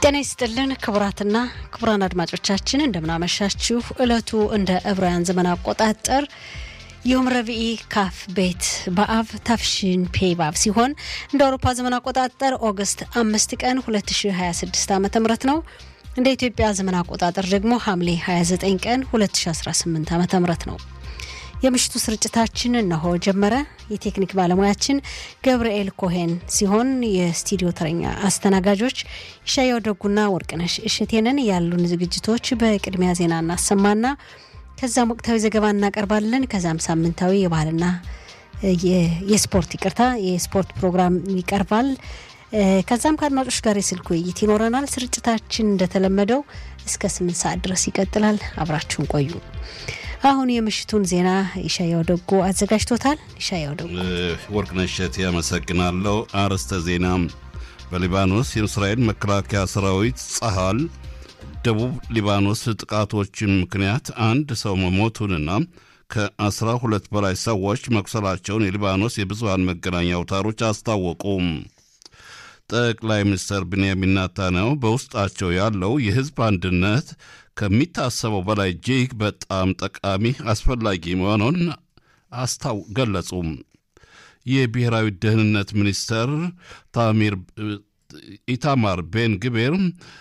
ጤና ይስጥልን ክቡራትና ክቡራን አድማጮቻችን እንደምናመሻችሁ። እለቱ እንደ ዕብራውያን ዘመን አቆጣጠር ዮም ረቢኢ ካፍ ቤት በአብ ታፍሽን ፔ ባብ ሲሆን እንደ አውሮፓ ዘመን አቆጣጠር ኦገስት አምስት ቀን 2026 ዓ ም ነው። እንደ ኢትዮጵያ ዘመን አቆጣጠር ደግሞ ሐምሌ 29 ቀን 2018 ዓ ም ነው። የምሽቱ ስርጭታችን እነሆ ጀመረ። የቴክኒክ ባለሙያችን ገብርኤል ኮሄን ሲሆን የስቱዲዮ ተረኛ አስተናጋጆች ይሻያው ደጉና ወርቅነሽ እሽቴንን። ያሉን ዝግጅቶች በቅድሚያ ዜና እናሰማና ከዛም ወቅታዊ ዘገባ እናቀርባለን። ከዛም ሳምንታዊ የባህልና የስፖርት ይቅርታ የስፖርት ፕሮግራም ይቀርባል። ከዛም ከአድማጮች ጋር የስልክ ውይይት ይኖረናል። ስርጭታችን እንደተለመደው እስከ ስምንት ሰዓት ድረስ ይቀጥላል። አብራችሁን ቆዩ። አሁን የምሽቱን ዜና ይሻያው ደጎ አዘጋጅቶታል። ይሻያው ደጎ። ወርቅነሽ እሸቴ ያመሰግናለሁ። አርዕስተ ዜና በሊባኖስ የእስራኤል መከላከያ ሰራዊት ጸሃል ደቡብ ሊባኖስ ጥቃቶችን ምክንያት አንድ ሰው መሞቱንና ከአስራ ሁለት በላይ ሰዎች መቁሰላቸውን የሊባኖስ የብዙሃን መገናኛ አውታሮች አስታወቁ። ጠቅላይ ሚኒስትር ብንያሚን ኔታንያሁ በውስጣቸው ያለው የሕዝብ አንድነት ከሚታሰበው በላይ እጅግ በጣም ጠቃሚ አስፈላጊ መሆኑን አስታው ገለጹ። የብሔራዊ ደህንነት ሚኒስተር ታሚር ኢታማር ቤን ግቤር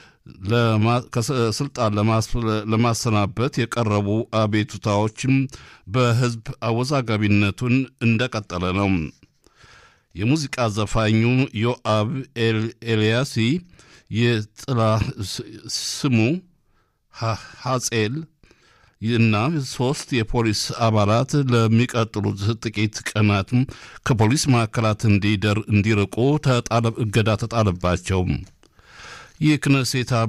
ከስልጣን ለማሰናበት የቀረቡ አቤቱታዎችም በህዝብ አወዛጋቢነቱን እንደቀጠለ ነው። የሙዚቃ ዘፋኙ ዮአብ ኤልያሲ የጥላ ስሙ ሐጼል እና ሶስት የፖሊስ አባላት ለሚቀጥሉት ጥቂት ቀናት ከፖሊስ ማዕከላት እንዲርቁ እገዳ ተጣለባቸው። የክነሴት